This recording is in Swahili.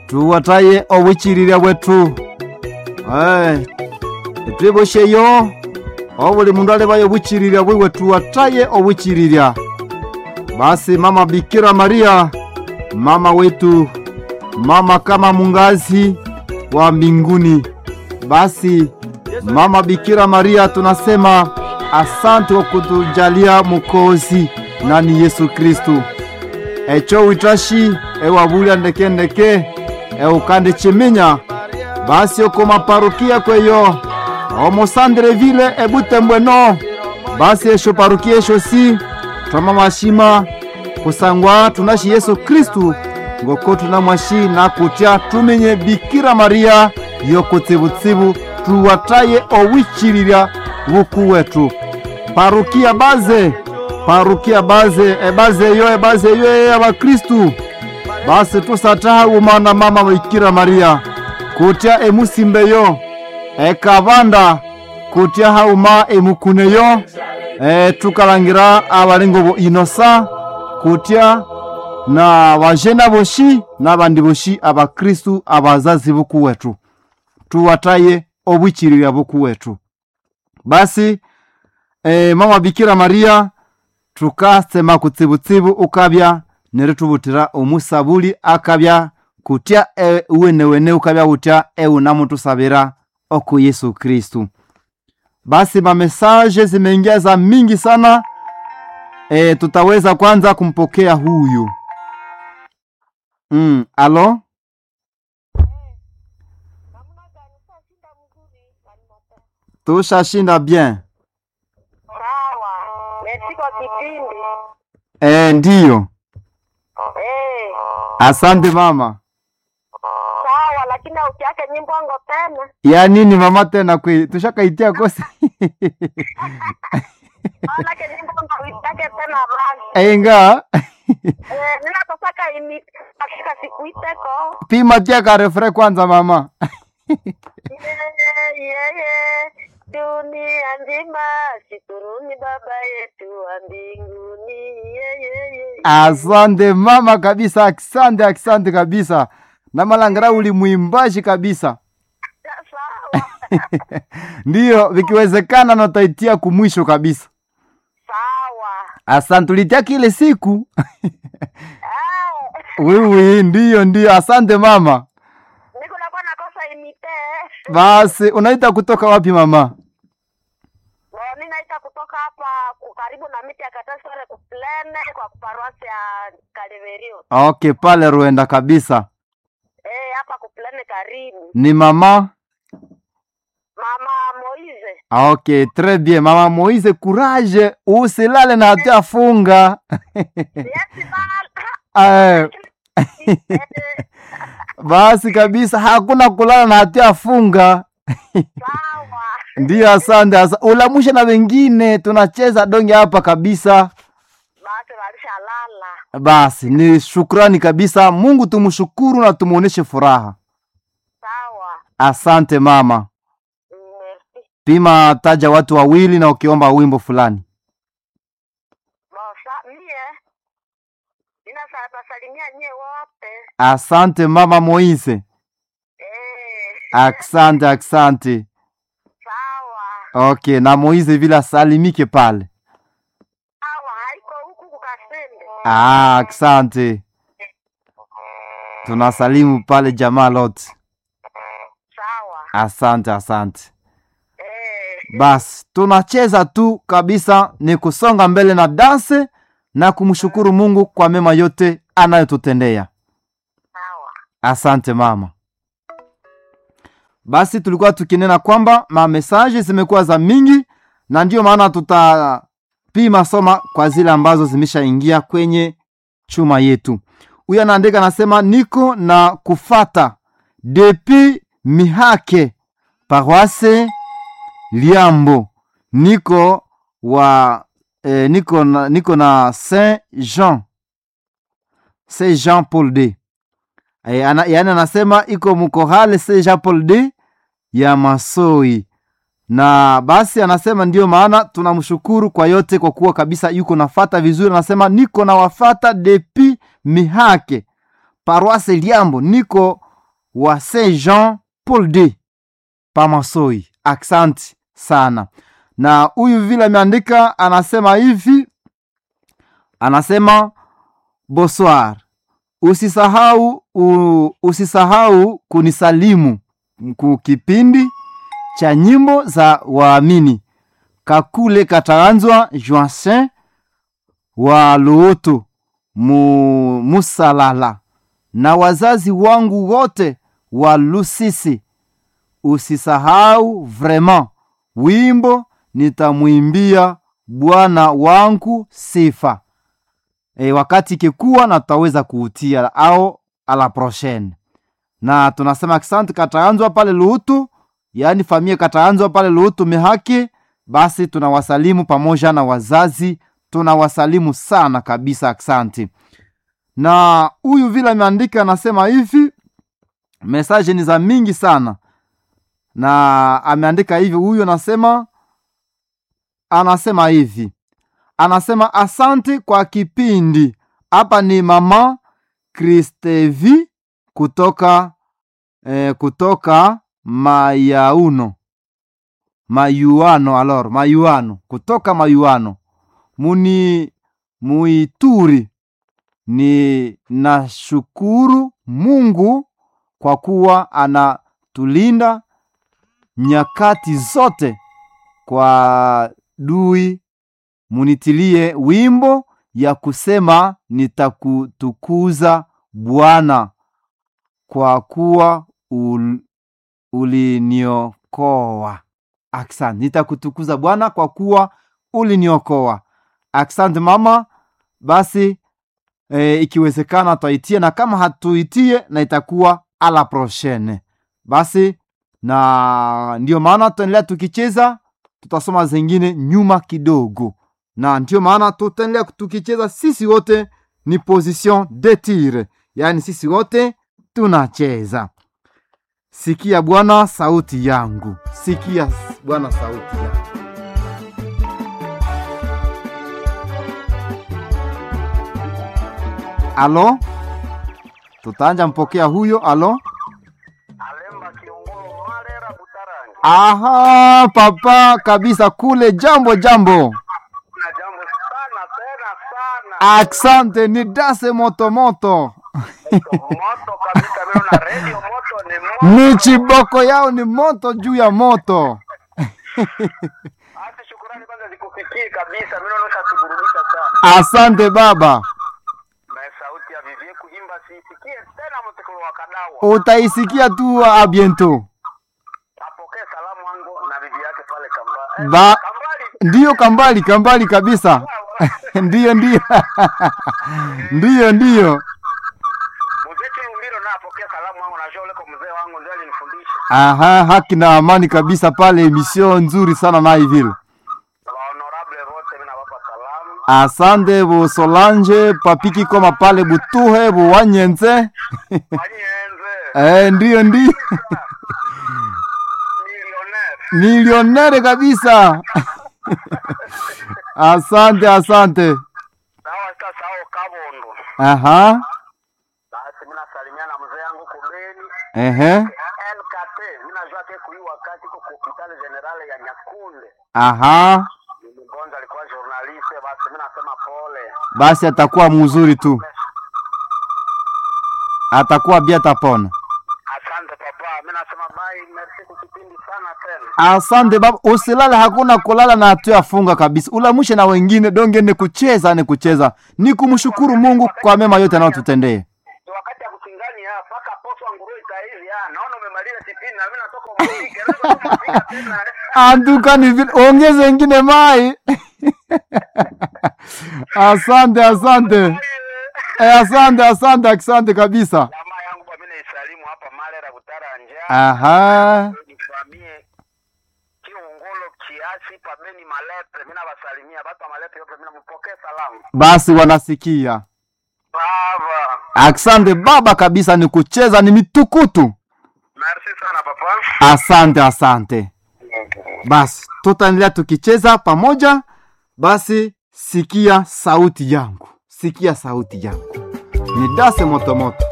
tuwataye obuchililya bwetu Eh, etwibosheyo obuli mundu alibaye obuchililya bwiwe tuwataye obuchililya basi mama bikira maria mama wetu mama kama mungazi wa mbinguni basi mama bikira maria tunasema asante kwa kutujalia mukozi nani yesu kristu echo witashi ewabulya ndekendeke eukande chiminya basi oko maparukia kweyo omosandre vile ebutembweno basi esho parukia esho si twama mashima kusangwa tunashi yesu kristu ngoko tunamwashi na kutya tumenye bikira maria yokutsibutsibu tuwataye owichililya buku wetu parukia baze parukia baze ebaze eyo ebaze eyo eyabakristu basi tusatahawu mana mama bikira maria kutya emusimbeyo ekabanda kutya hauma emukuneyo e, tukalangira abalingo bo inosa kutya na bajena boshi n'abandi boshi abakristu abazazi buku wetu tuwataye obwichililya buku wetu basi e, mama bikira maria tukasema kutsibutsibu ukabya neritubutira omusabuli akabya kutya e, uwenewene ukabya utya eunamutusabira oku yesu kristu basi mamesaje zimeingia za mingi sana e, tutaweza kwanza kumpokea huyu mm, alo tushashinda bien Sawa, merci kwa kipindi. e, ndiyo Eh, asante mama sawa, lakini ukiake nyimbo ngo tena ya nini mama tena kwe tushakaitia kosi manake nyimbo ngo uitake tena basi. enga Eh, nina tosaka imi katika siku iteko. pima tia karefre kwanza mama Yeye yeye dunia nzima shukuruni baba yetu wa mbinguni. Yeye yeye. asante mama kabisa asante asante kabisa na malangara uli mwimbaji kabisa Sawa. ndiyo vikiwezekana nataitia kumwisho kabisa Sawa. asante ulitia kile siku Ah, wiwi ndiyo ndiyo asante mama niko nakuwa nakosa imite. basi unaita kutoka wapi mama Bo, ninaita kutoka hapa ku- karibu na miti ya Katasore kuplene kwa kuparuasi ya Kaliverio. okay pale ruenda kabisa Eh, hapa kuplene karibu. ni mama Mama Moize. okay très bien mama moise courage usilale na hatia funga Yes, bal. Eh, Eh, basi kabisa hakuna kulala na hatia funga sawa. ndiyo asante asa. ulamushe na wengine tunacheza donge hapa kabisa Basi walisha lala. basi ni shukrani kabisa mungu tumshukuru na tumuoneshe furaha Sawa. asante mama Merci. pima taja watu wawili na ukiomba wimbo fulani Bosa, mie. Nina sa basalimia nyie wote. asante mama moise Eh, asante asante sawa. okay na moise vile asalimike pale Sawa, haiko huku kukasende. ah, asante tunasalimu pale jamaa lote Sawa. asante asante Eh, basi tunacheza tu kabisa ni kusonga mbele na danse na kumshukuru mungu kwa mema yote anayotutendea sawa. asante mama basi tulikuwa tukinena kwamba mamesaje zimekuwa za mingi na ndiyo maana tutapima soma kwa zile ambazo zimeshaingia kwenye chuma yetu huyu anaandika anasema niko na kufata depi mihake paroise liambo niko wa eh, niko na, niko na saint jean saint jean paul d e, ana, yaani anasema iko mkohale saint jean paul d ya masoi na basi anasema ndiyo maana tunamshukuru kwa yote kwa kuwa kabisa yuko nafata vizuri anasema niko na wafata depi mihake paroise liambo niko wa Saint Jean Paul II Pamasoi. Aksanti sana. Na huyu vile ameandika anasema hivi, anasema bonsoir, usisahau u, usisahau kunisalimu ku kipindi cha nyimbo za waamini kakule kataanzwa Joacin wa Luoto mu, Musalala na wazazi wangu wote wa Lusisi. Usisahau vraiment wimbo nitamwimbia Bwana wangu sifa. E, wakati ikikuwa na tutaweza kuutia au ala prochaine. Na tunasema asante kataanzwa pale Luutu, yaani familia kataanzwa pale Luutu mehaki. Basi tunawasalimu pamoja na wazazi, tunawasalimu sana kabisa, asante. Na huyu vile ameandika anasema hivi, mesaje ni za mingi sana, na ameandika hivi, huyu anasema anasema hivi, anasema asante kwa kipindi. Hapa ni mama Kristevi kutoka eh, kutoka Mayauno Mayuano, alor Mayuano, kutoka Mayuano muni Muituri. Ni nashukuru Mungu kwa kuwa anatulinda nyakati zote. Kwa dui munitilie wimbo ya kusema nitakutukuza Bwana kwa kuwa ul, uliniokoa. Asante, nitakutukuza Bwana kwa kuwa uliniokoa. Asante mama. Basi e, ikiwezekana twaitie, na kama hatuitie na itakuwa ala prochaine. Basi na ndio maana tutaendelea tukicheza, tutasoma zengine nyuma kidogo, na ndio maana tutaendelea tukicheza. Sisi wote ni position de tir, yaani sisi wote tunacheza. Sikia Bwana sauti yangu, sikia Bwana sauti yangu. Alo, tutaanja mpokea huyo. Alo, Alemba Kiungulu Malera Butarangi. aha, papa kabisa kule. Jambo jambo, Na jambo sana tena sana. aksante ni dase moto moto Moto kabisa mimi na radio moto ni moto. ni chiboko yao ni moto juu ya moto. Hata shukurani kwanza zikufikie kabisa. Mimi naona kuburudisha sana. Asante baba, Na sauti ya vivie kuimba siisikie tena mtekolo wa kadawa. utaisikia tu a biento. Apokee salamu wangu na bibi yake pale kamba. Ba- Kambali. Ndiyo kambali kambali kabisa ndiyo ndiyo ndiyo ndiyo. Mzee Chilumbiro na apokee salamu wangu na shole kwa mzee wangu ndio alinifundisha. Aha, haki na amani kabisa pale, emission nzuri sana naye vile. Wa honorable wote mimi nawapa salamu. Asante bu Solange papiki koma pale butuhe bu wanyenze Wanyenze. eh, ndiyo ndiyo Millionaire. milionere kabisa asante asante. Sawa sasa hao Kabondo. Aha, Basi mimi nasalimia na mzee yangu kubeni ehe, LKT. Mimi najua ke kui wakati kwa hospitali generale ya Nyakunde. aha, Ni mgonjwa alikuwa journaliste, basi mimi nasema pole. basi atakuwa mzuri tu, atakuwa bia tapona. Asante papa. Mimi nasema bye, merci kwa kipindi sana tena. Asante baba, usilale, hakuna kulala na hatuyafunga kabisa. Ulamushe na wengine donge, ni kucheza ni kucheza, ni kumshukuru Mungu kwa mema yote anayotutendea. Ni wakati ya kuchingani ya paka poso nguruwe taizi ya. Naona umemaliza kipindi na mimi natoka umupike. Naweza kupika tena. Anduka ni vile, ongeze ingine mai. asante asante eh, asante asante asante kabisa. Jamaa yangu kwa mimi naisalimu hapa Malera Butaranja. Aha, Nifamie kiungolo kiasi pabeni malepe. Mimi nawasalimia batu wa malepe yote, mimi nampokea salamu. basi wanasikia. Baba. Asante baba kabisa, ni kucheza ni mitukutu. Merci sana papa. Asante asante. Basi tutaendelea tukicheza pamoja. Basi sikia sauti yangu, sikia sauti yangu, ni dase motomoto.